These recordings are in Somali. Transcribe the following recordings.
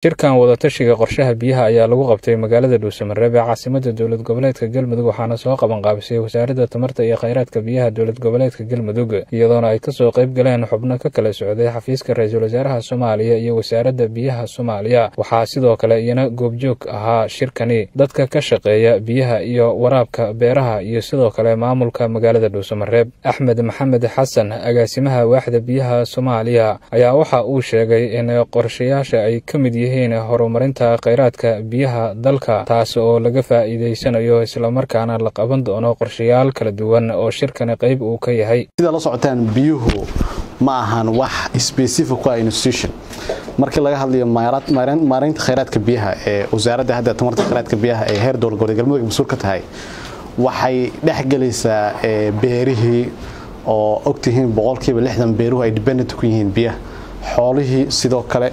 shirkan wadatashiga qorshaha biyaha ayaa lagu qabtay magaalada dhuusamareeb ee caasimada dowlad goboleedka galmudug waxaana soo qabanqaabisay wasaaradda tamarta iyo kheyraadka biyaha dowlad goboleedka galmudug iyadoona ay kasoo qayb galeen xubno ka kala socday xafiiska ra-iisul wasaaraha soomaaliya iyo wasaaradda biyaha soomaaliya waxaa sidoo kale iyana goobjoog ahaa shirkani dadka ka shaqeeya biyaha iyo waraabka beeraha iyo sidoo kale maamulka magaalada dhuusamareeb axmed maxamed xasan agaasimaha waaxda biyaha soomaaliya ayaa waxa uu sheegay in qorshayaasha ay ka mid yihiin horumarinta kheyraadka biyaha dalka taas oo laga faa'iideysanayo islamarkaana la qaban doono qorshayaal kala duwan oo shirkani qayb uu ka yahay sida la socotaan biyuhu ma ahan wax specific ku ah institution markii laga hadlayo maareynta kheyraadka biyaha ee wasaaradda hadda tamarta kheyraadka biyaha ee heer dowlad goboleed galmudug mas-uul ka tahay waxay dhexgelaysaa beerihii oo ogtihiin boqolkiiba lixdan beeruhu ay dependent ku yihiin biyaha xoolihii sidoo kale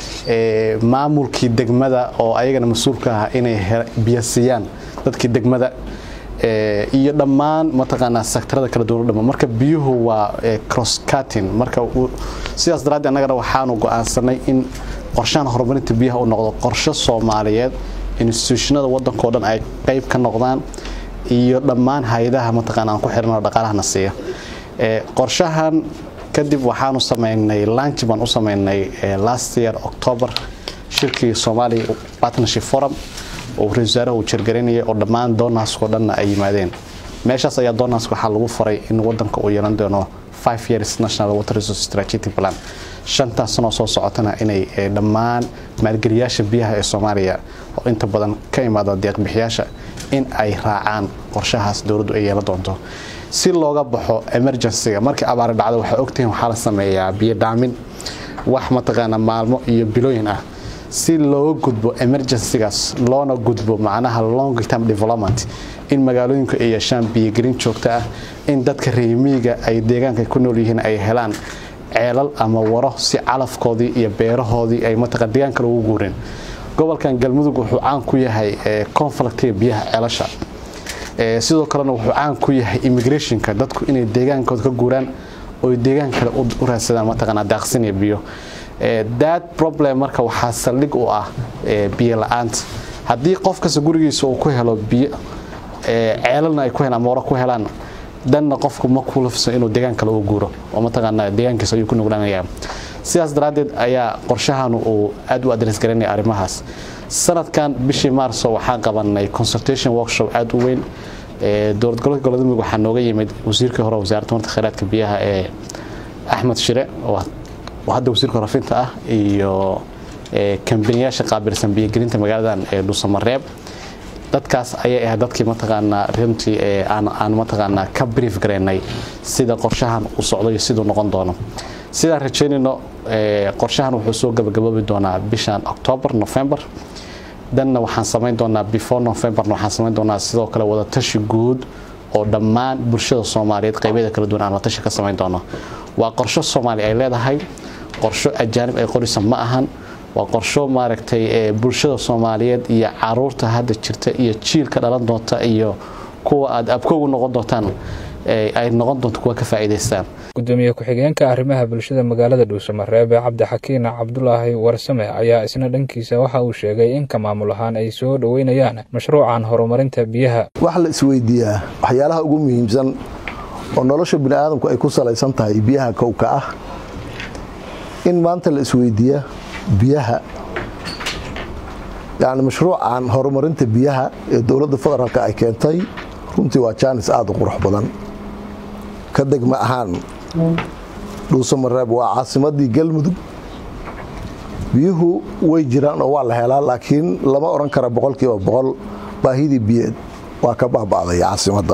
maamulkii degmada oo ayagana mas-uulka ah inay biyo siiyaan dadkii degmada iyo dhammaan mataqaanaa sektarada kala duwan dhama marka biyuhu waa crosscutting marka sidaas daraaddeed annagana waxaanu go'aansanay in qorshahan horumarinta biyaha uu noqdo qorshe soomaaliyeed institutionada waddankao dhan ay qayb ka noqdaan iyo dhammaan hay-adaha mataqaana aan ku xirano dhaqaalahana siiya qorshahan kadib waxaanu samaynay lunch baan u samaynay last year october shirkii Somali Partnership Forum oo ra-iisul wasaaraha uu jirgarinayay oo dhammaan doonaaskoo dhanna ay yimaadeen meeshaas ayaa doonaaska waxaa lagu faray in wadanka uu yeelan doono five years national water resource strategic plan shantaas sanoo soo socotana inay dhammaan maalgeliyaasha biyaha ee soomaaliya oo inta badan ka imaada deeqbixiyaasha in ay raacaan qorshahaas dowladdu ay yeelan doonto si looga baxo emergencyga markii abaari dhacdo waxaa ogtihiin waxaa la sameeyaa biyo dhaamin wax mataqaana maalmo iyo bilooyin ah si looga gudbo emergencygaas loona gudbo macnaha long term development in magaalooyinku ay yeeshaan biyogelin joogto ah in dadka reemiyiga ay deegaanka ku nool yihiin ay helaan ceelal ama waro si calafkoodii iyo beerahoodii ay mataqaan deegaanka loogu guurin gobolkan galmudug wuxuu caan ku yahay conflictiga biyaha ceelasha sidoo kalena wuxuu caan ku yahay immigrationka dadku inay deegaankooda ka guuraan oo deegaan kale u raadsadaan mataqaanaa daaqsin iyo biyo that problem marka waxaa saldhig u ah biyo la-aanta haddii qof kasta gurigiisa uu ku helo biyo ceelalna ay ku helaan mooro ku helaan danna qofku ma kulafsan inuu deegaan kale u guuro oo mataqaanaa deegaankiisa ayuu ku nuglaanayaa sidaas daraaddeed ayaa qorshahan uu aad u adres garanaya arrimahaas sanadkan bishii maarso waxaan qabanay consultation workshop aad u weyn dowlad gobolka goboleedmudug waxaa nooga yimid wasiirkii hore wasaaradda tamarta kheyraadka biyaha ee axmed shire oo hadda wasiirka horafinta ah iyo kambaniyaasha qaabilsan biyogelinta magaaladan ee dhuusamareeb dadkaas ayay ahayd dadkii mataqaanaa runtii aan mataqaanaa ka brief garaynay sida qorshahan uu socdo iyo siduu noqon doono sidaan rajaynayno qorshahan wuxuu soo gabagaboobi doonaa bishan october november danna waxaan samayn doonaa before novemberna waxaan samayn doonaa sidoo kale wadatashi guud oo dhammaan bulshada soomaaliyeed qaybyada kala duwan aan wadatashi ka samayn doono waa qorsho soomaali ay leedahay qorsho ajaanib ay qorisa ma ahan waa qorsho maaragtay bulshada soomaaliyeed iyo caruurta hadda jirta iyo jiilka dhalan doonta iyo kuwa aad abkoogu noqon doontaan ay noqon doonto kuwa ka faa'iidaystaan gudoomiye ku-xigeenka arrimaha bulshada magaalada dhuusamareeb cabdixakiin cabdulaahi warsame ayaa isna dhankiisa waxa uu sheegay in ka maamul ahaan ay soo dhoweynayaan mashruucan horumarinta biyaha wax la isweydiiyaa waxyaalaha ugu muhiimsan oo nolosha bini aadamku ay ku salaysan tahay biyaha kowka ah in maanta la isweydiiya biyaha yani mashruucan horumarinta biyaha ee dowladda federaalk ay keentay runtii waa jaanis aada u qurux badan ka degma ahaan dhuusamareeb waa caasimadii galmudug biyuhu way jiraan oo waa la helaa laakiin lama odhan kara boqolkiiba boqol baahidii biyeed waa ka baaba'day caasimadda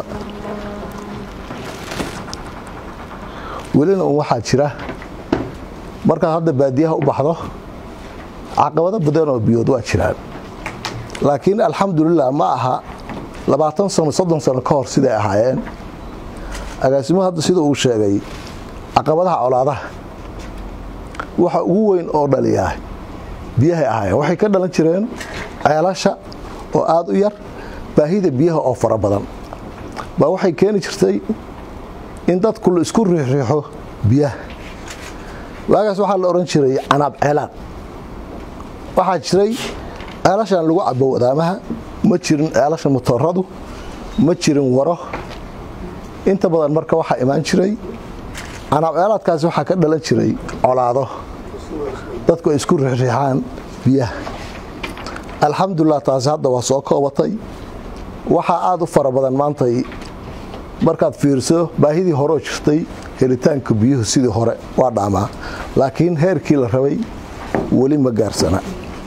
welina un waxaa jira markaad hadda baadiyaha u baxdo caqabado badan oo biyood waa jiraan laakiin alxamdulilah ma aha labaatan sano soddon sano ka hor siday ahaayeen agaasimuhu hadda sida uu sheegay caqabadaha colaadaha waxa ugu weyn oo dhaliyaa biyahay ahaayeen waxay ka dhalan jireen ceelasha oo aada u yar baahida biyaha oo fara badan baa waxay keeni jirtay in dadku la isku riixriixo biyaha waagaas waxaa la odhan jiray canaab ceelaad waxaa jiray ceelashan lagu cabo wadaamaha ma jirin ceelasha motooradu ma jirin waro inta badan marka waxaa imaan jiray canaabceelaadkaasi waxaa ka dhalan jiray colaado dadku ay isku riixriixaan biyaha alxamdulilah taasi hadda waa soo koobatay waxaa aad u fara badan maantay markaad fiirso baahidii horeo jirtay helitaanka biyuhu sidii hore waa dhaamaa laakiin heerkii la rabay weli ma gaarsana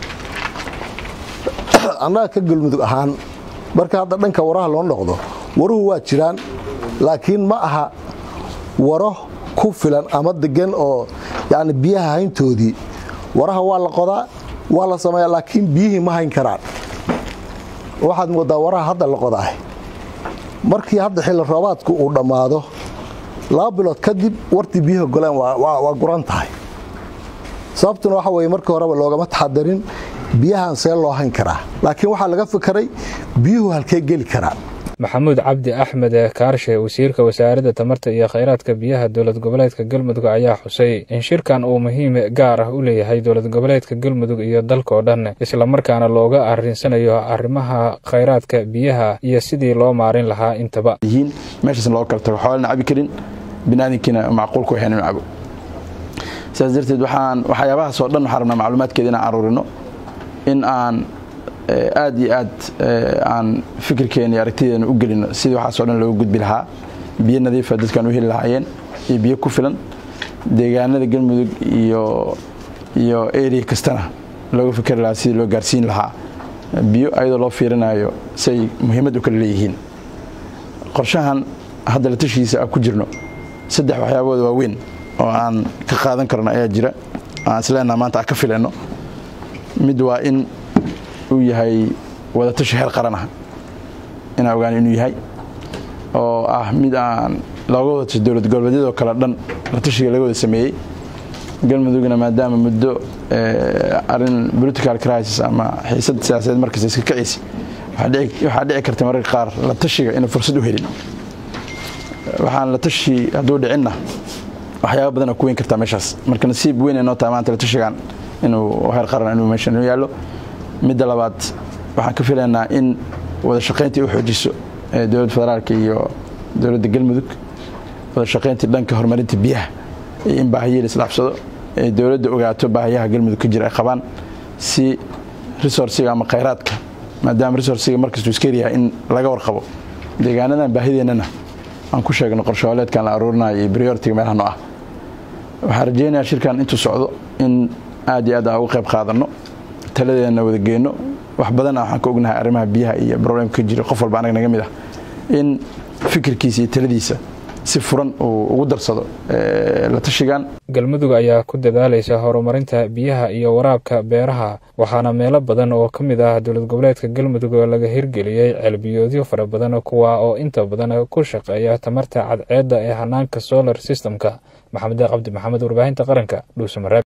annaga ka galmudug ahaan marka hadda dhanka waraha loo noqdo waruhu waa jiraan laakiin ma aha waro ku filan ama degan oo yani biyaha hayntoodii waraha waa la qodaa waa la sameeyaa laakiin biyihii ma hayn karaan waxaad moodaa waraha hadda la qodaah markii hadda xilli roobaadku uu dhammaado laba bilood kadib wartii biyuha goleen waa guran tahay sababtuna waxa weye markii horeba loogama taxadarin biyahan see loo hayn karaa laakiin waxaa laga fikeray biyuhu halkee geli karaan maxamuud cabdi axmed kaarshe wasiirka wasaaradda tamarta iyo khayraadka biyaha dowlad goboleedka galmudug ayaa xusay in shirkan uu muhiim gaar ah u leeyahay dowlad goboleedka galmudug iyo dalkao dhan islamarkaana looga arrinsanayo arrimaha khayraadka biyaha iyo sidii loo maarin lahaa intaba meeshaasna loo kala tago xoolana cabi karin binaadinkiina macquulku waxayna inu cabo sidaas darteed waxaan waxyaabahaas oo dhan waxaan rabnaa macluumaadkeeda inaan aruurino in aan aad iyo aad aan fikirkeena iyo aragtideena u gelino sidii waxaasoo dhan looga gudbi lahaa biyo nadiifa dadkaan u heli lahaayeen iyo biyo ku filan deegaanada galmudug iyo iyo area kastana looga fikri lahaa sidii loo gaarsiin lahaa biyo ayadoo loo fiirinayo si ay muhiimad u kala leeyihiin qorshahan hadda la tashiisa ku jirno saddex waxyaabooda waaweyn oo aan ka qaadan karno ayaa jira aan isleenaha maanta aan ka filayno mid waa in uu yahay wadatashi heer qaran ah inaan ogaan inuu yahay oo ah mid aan looga wada tasho dowlad goboleedyadoo kale dhan la tashiga laga wada sameeyey galmudugna maadaama muddo arin political crisis ama xiisad siyaasadeed markasta iska kacaysa waxaa dhici karta mararka qaar la tashiga inuu fursad u helin waxaan la tashi hadduu dhicinna waxyaaba badan oo ku weyn kartaa meeshaas marka nasiib weyn ay noo tahay maanta la tashigan inuu heer qaran inuu meeshan inuu yaallo midda labaad waxaan ka filaynaa in wada shaqayntii u xoojiso dowladda federaalka iyo dowladda galmudug wada shaqayntii dhanka horumarinta biyaha iyo in baahiya la isdhaafsado ay dowladda ogaato baahiyaha galmudug ka jira ay qabaan si resourciga ama khayraadka maadaama resourciga markastuu iska yaryahay in laga warqabo deegaanadan baahideennana aan ku sheegno qorshooleedkan la aruurinayo iyo brioritiga meelaha no ah waxaan rajaynayaa shirkan intuu socdo in aad iyo aad aan uga qayb qaadanno taladeena wada geenno wax badanna waxaan ka ognahay arrimaha biyaha iyo problemka ka jira qof walba anaga naga mid ah in fikirkiisa iyo taladiisa si furan uu ugu darsado la tashigan galmudug ayaa ku dadaalaysa horumarinta biyaha iyo waraabka beeraha waxaana meelo badan oo ka mid ah dowlad goboleedka galmudug oo laga hirgeliyey ceelbiyoodyo fara badan kuwa oo inta badan ku shaqeeya tamarta cadceedda ee hanaanka solar systemka maxamed cabdi maxamed warbaahinta qaranka dhuusamareeb